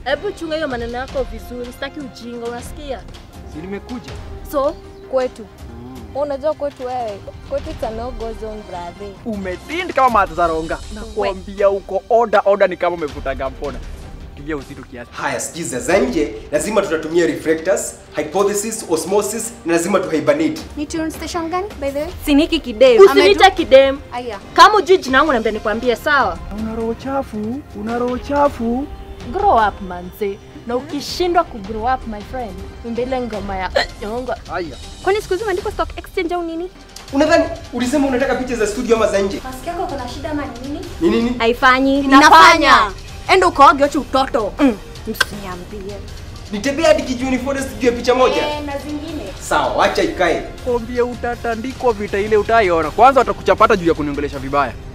Hebu chunga hiyo maneno yako vizuri, sitaki ujinga, unasikia? Si nimekuja. So kwetu unajua kwetu wewe kwetu it's a no go zone brother. Umetindi kama matazaronga. Nakwambia uko oda oda ni kama umevutaga mpona. Tia uzito kiasi. Haya, sikiza za nje lazima tutatumia reflectors, hypothesis, osmosis na lazima tuhibernate. Ni tune station gani by the way? Siniki kidem. Usiniite kidem. Aya. Kama ujui jina langu naambia nikwambie, sawa? Una roho chafu, una roho chafu. Grow up manze. Na ukishindwa ku grow up my friend, imba ile ngoma ya nyonga. Haya. Kwani siku hizi umeandikwa stock exchange au nini? Unadhani ulisema unataka picha za studio ama za nje? Masikio yako kuna shida ama ni nini? Ni nini? Haifanyi. Inafanya. Enda ukaoge acha utoto. Mm. Msiniambie. Nitembea hadi Kijuni Forest juu ya picha moja? Eh, na zingine. Sawa, wacha ikae. Kwambia utatandikwa vita ile utaiona. Kwanza watakuchapata juu ya kuniongelesha vibaya.